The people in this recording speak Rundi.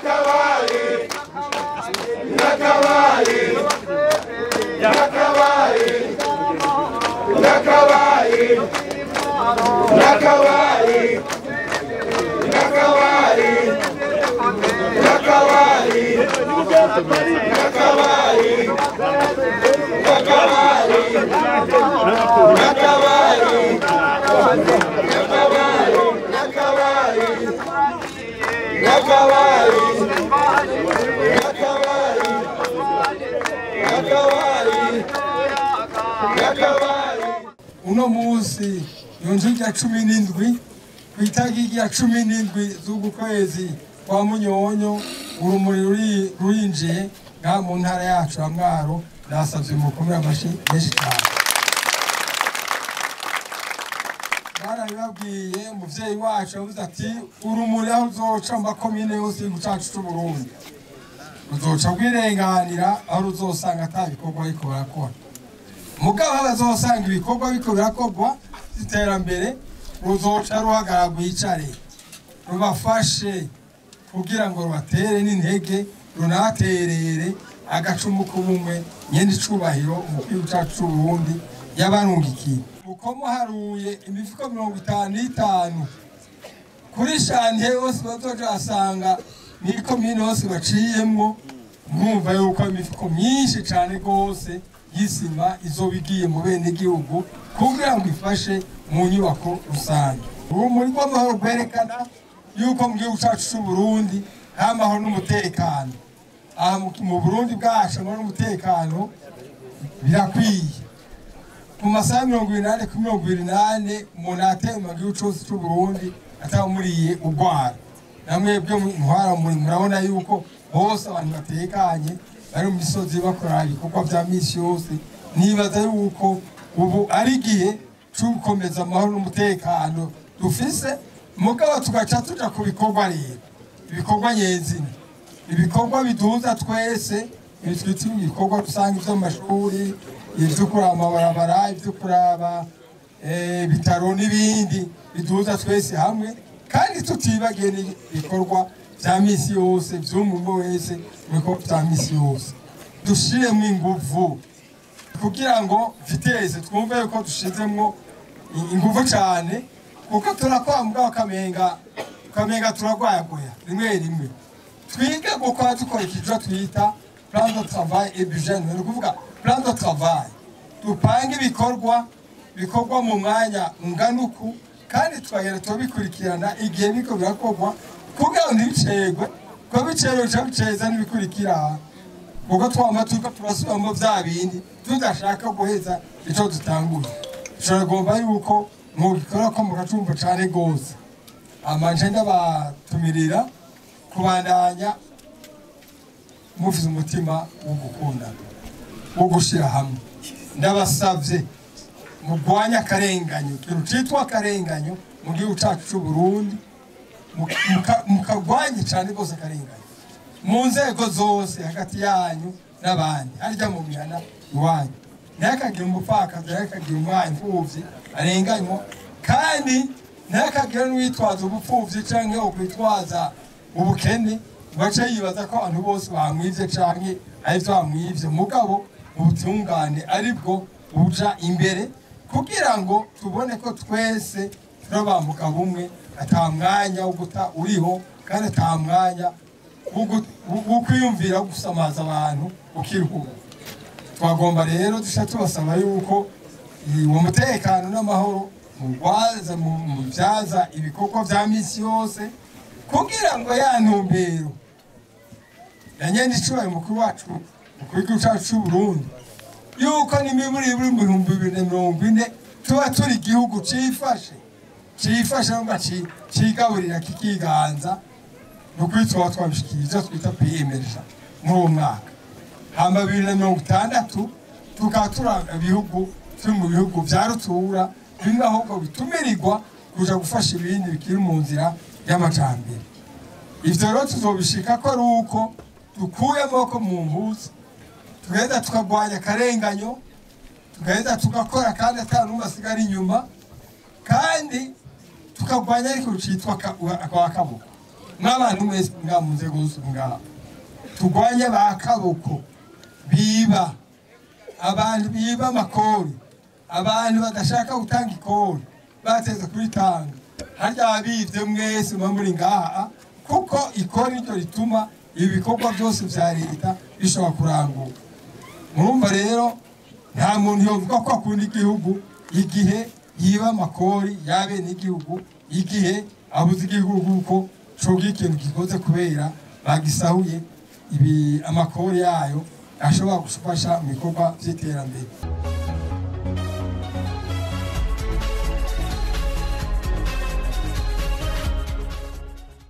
uno munsi yunzu rya cumi n'indwi ku itariki ya cumi n'indwi z'uku kwezi kwa munyonyo urumuri ruri- rurinjiye ngaha mu ntara yacu ya mwaro ndasavye mukomere amashi menshi cyane barabibabwiye umuvyeyi wacu yavuze ati urumuri aho uzoca mu makomine yose y'igihugu cacu c'uburundi ruzoca rwirenganira aho ruzosanga ata bikorwa ariko barakora mugabo aho bazosanga ibikorwa biko birakorwa iterambere ruzoca ruhagarara rwicare rubafashe kugira ngo rubatere n'intege runaterere agacumu k'ubumwe nyene icubahiro umupira cacu c'uburundi yabarungikiye uko muharuye imifuko mirongo itanu n'itanu kuri shantiye yose bazoja basanga n'ikomine yose baciyemwo mwumva yuko imifuko myinshi cane rwose y'isima izoba igiye mu bene gihugu kugira ngo ifashe mu nyubako rusange ubu muri rw'amahoro rwerekana yuko mu gihugu cacu c'uburundi nta mahoro n'umutekano aha mu- mu burundi bwacu amahoro n'umutekano birakwiye mu masaha mirongo ibiri n'ane kuri mirongo ibiri n'ane umuntu ateye mu gihugu cose c'uburundi atamuriye urwara namwe byo ntwara muri murabona yuko hose abantu batekanye bari mu misozi bakora ibikorwa vya misi yose nibaza yuko ubu ari igihe co gukomeza amahoro n'umutekano dufise mugabo tugaca tuja ku bikorwa rero ibikorwa nyezina ibikorwa biduhuza twese ibi twita ibikorwa rusange vyo mu mashuri ivyo kuraba amabarabara ivyo kuraba eh, ibitaro n'ibindi biduhuza twese hamwe kandi tutibagiye n'ibikorwa vya misi yose vy'umuntu wese mu bikorwa vya misi yose dushiremwo inguvu kugira ngo viteze twumve yuko dushizemwo i- inguvu cane kuko turakora mugabo kamenga kamenga turagwayagoya rimwe rimwe twige gukora dukora ikijo twita plan de travail et budget ni ukuvuga plan de travail dupange ibikorwa bikorwa mu mwanya ungana uku kandi tukagenda tubikurikirana igihe biko birakorwa kugira ngo ntibicegwe kuko bicerewe bica biceza n'ibikurikira kuko twama turiko turasubiramo vya bindi tudashaka guheza ico dutanguye turagomba yuko mugikora ko mugacumva cane gose amanje ndabatumirira kubandanya mufise umutima wo gukundana wo gushira hamwe ndabasavye murwanye akarenganyo ikintu citwa akarenganyo mu gihugu cacu c'uburundi muka- mukagwanye cane rwose akarenganyo mu nzego zose hagati yanyu n'abandi harya mu mihana iwanyu ntihakagire umupfakazi ntihakagire umwana imfuvyi arenganywa kandi ntihakagire n'uwitwaza ubupfuvyi canke ukwitwaza ubukene ngo ace yibaza ko abantu bose bamwivye canke arivyo bamwivye mugabo ubutungane aribwo buja imbere kugira ngo tubone ko twese turabambuka bumwe ata mwanya wo guta uriho kandi ata mwanya wo gu- wo- wo kwiyumvira wo gusamaza abantu ukiruhura twagomba rero duca tubasaba yuko i- uwo mutekano n'amahoro mugwaza mu- mubyaza ibikorwa vya misi yose kugira ngo ya ntumbero ya nyene icubahiro mukuru wacu mukuru w'igihugu cacu c'uburundi yuko n'imiburi buri mu bihumbi bibiri na mirongo ine tuba turi igihugu cifashe cifashe ngo ci- cigaburira kikiganza ni ukuri tuba twabishikiye ivyo twita piyemeja muri uwo mwaka hamba bibiri na mirongo itandatu tukaba turi ibihugu turi mu bihugu vya rutura bimwe ahubwo bitumirirwa kuja gufasha ibindi bikiri mu nzira y'amajambere ivyo rero tuzobishika ko ari uko dukuye amaboko mu mpuzu tugaheza tukagwanya akarenganyo tugaheza tugakora kandi ata n'umwe asigara inyuma kandi tukagwanya ariko citwa aka- akaboko n'abantu mwese nga mu nzego zose ngaha turwanye ba kaboko biba abantu biba amakori abantu badashaka gutanga ikori bateze kuritanga harya abibye mwese muba muri ngaha kuko ikori ryo rituma ibi bikorwa byose bya leta bishobora kuranguka murumva rero nta muntu yovuga ko akunda igihugu igihe yiba amakori y'abene igihugu igihe abuze igihugu ko coga ikintu gikoze kubera bagisahuye ibi amakori yayo ashobora gufasha mu bikorwa by'iterambere